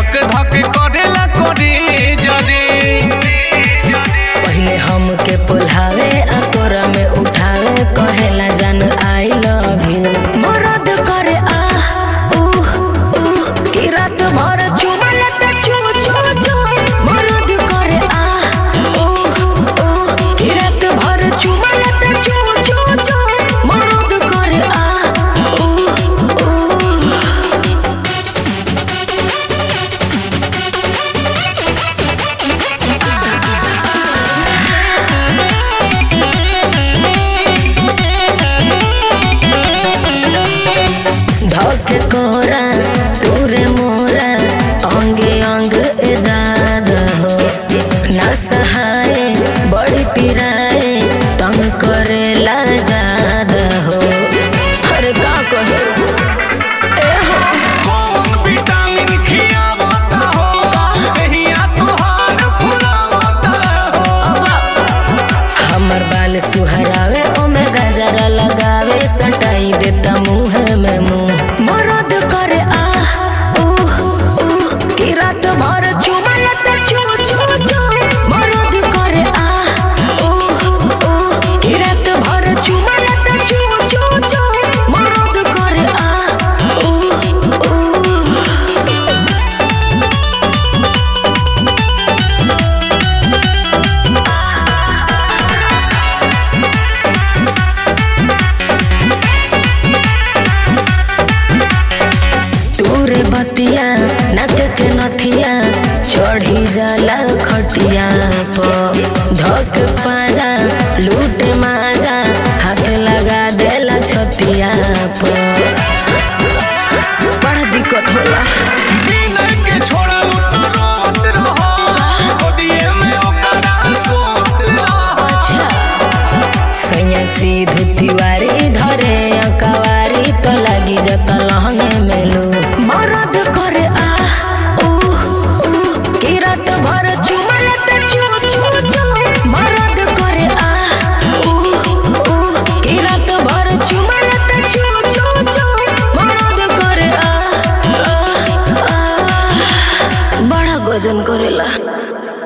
धक धक करेला करे जरे पहिले हमके पुल्हावे आ तोरा में उठावे कहेला जान आई लव यू मरद करे आ उह उह की रात भर चुमल त चू चू चू मरद करे आ उह उह की रात भर चुमल त चू चू चू मरद करे आ उह उह धक कोरा तूरे मोरा अंगे अंग एदाद हो ना सहाय बड़ी पिराए तंग करेला जाद हो अरे का कहे ए हो कौन विटामिन खियावता हो कहिया तोहार फुलावता हो हमर बाल सुहरावे ओमे गजरा लगावे सटाई देता मुंह में मुंह मरद करे आ उह उह की रात भर चुमल त चू चू चू मरद करे आ उह उह की रात भर चुमल त चू चू चू मरद करे आ उह उह तूरे बतिया नक के नथिया चढ़ी जाला खटिया प धक पाजा लूट माजा हाथ लगा देला छतिया प बड़ा दिक्कत होला बिना के छोड़लू तो रोत रहो गोदिए में ओकरा सोत रहो अच्छा सैया सीधु तिवारी धरे अकवारी तो लगी जत लहंगे मेलू मरद करे आ उह उह की रात भर चुमल त चू चू चू मरद करे आ उह उह की रात भर चुमल त चू चू चू मरद करे आ आ, आ। बड़ा गजन करेला